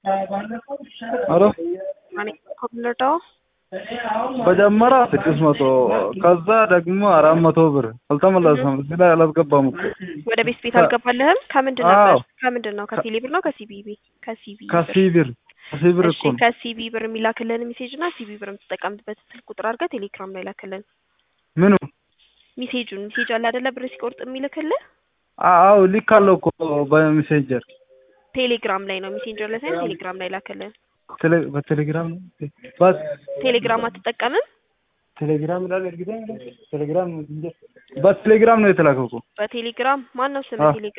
ሄሎ ማን ኮምለርዳው መጀመሪያ ስድስት መቶ ከዛ ደግሞ አራት መቶ ብር አልተመለሰም። እዚህ ላይ አላስገባም እኮ ወደ ቤት ቤት አልገባልህም? ከምንድን አዎ። ነበር? ከምንድን ነው? ከሲሊ ብር ነው ከሲቢቢ? ከሲቢ ከሲ ብር ከሲ ብር እሺ እኮ ነው። ከሲቢ ብር የሚላክልህን ሜሴጅ እና ሲቢ ብር የምትጠቀምበት ስልክ ቁጥር አድርገህ ቴሌግራም ላይ ላክልን። ምኑ ሜሴጁን ሜሴጅ አለ አይደለ? ብር ሲቆርጥ የሚልክልህ አዎ ልካለሁ እኮ በሜሴንጀር ቴሌግራም ላይ ነው። ሜሴንጀር ላይ ሳይሆን ቴሌግራም ላይ ላክልን። ቴሌ- በቴሌግራም ነው በስ ቴሌግራም አትጠቀምም? ቴሌግራም ይላል እርግጠኛ ነኝ። ቴሌግራም በቴሌግራም ነው የተላከው እኮ በቴሌግራም ማን ነው ስም አዎ። ቴሌግራም